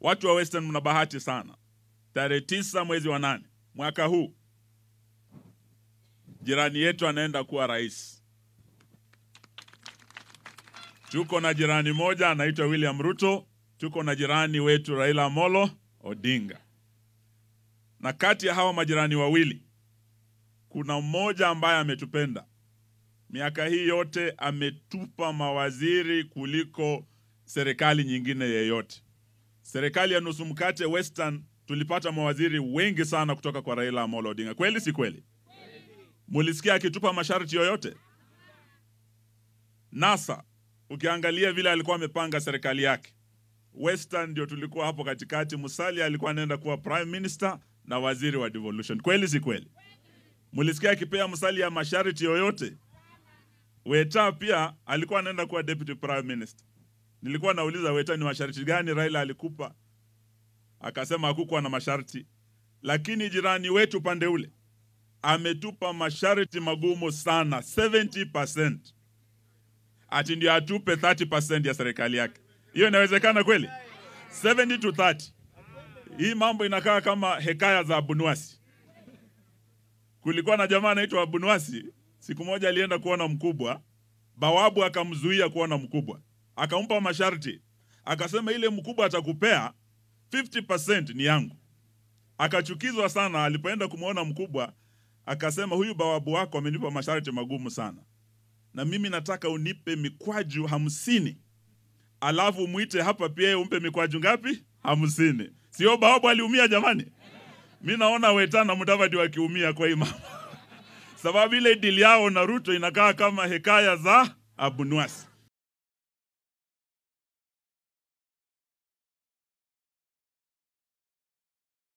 Watu wa Western mna bahati sana. Tarehe tisa mwezi wa nane mwaka huu jirani yetu anaenda kuwa rais. Tuko na jirani moja anaitwa William Ruto, tuko na jirani wetu Raila Amolo Odinga, na kati ya hawa majirani wawili kuna mmoja ambaye ametupenda miaka hii yote, ametupa mawaziri kuliko serikali nyingine yeyote. Serikali ya nusu mkate Western tulipata mawaziri wengi sana kutoka kwa Raila Amolo Odinga. Kweli si kweli? Mulisikia akitupa masharti yoyote? NASA ukiangalia vile alikuwa amepanga serikali yake, Western ndio tulikuwa hapo katikati. Musalia alikuwa anaenda kuwa prime minister na waziri wa devolution. Kweli si kweli? Mulisikia akipea Musalia masharti yoyote? Weta pia alikuwa anaenda kuwa deputy prime minister. Nilikuwa nauliza Weta, ni masharti gani Raila alikupa? Akasema hakukuwa na masharti, lakini jirani wetu pande ule ametupa masharti magumu sana 70%, ati ndio atupe 30% ya serikali yake. Hiyo inawezekana kweli? 70 to 30. Hii mambo inakaa kama hekaya za Abunuasi. Kulikuwa na jamaa anaitwa Abunuasi, siku moja alienda kuona mkubwa, bawabu akamzuia kuona mkubwa, akampa masharti, akasema ile mkubwa atakupea 50% ni yangu. Akachukizwa sana alipoenda kumwona mkubwa, akasema huyu bawabu wako amenipa masharti magumu sana, na mimi nataka unipe mikwaju hamsini, alafu mwite hapa pia yeye umpe mikwaju ngapi? Hamsini. Sio bawabu aliumia jamani? Mi naona Weta na Mudavadi wakiumia kwa hii mambo sababu ile dili yao na Ruto inakaa kama hekaya za Abunuasi.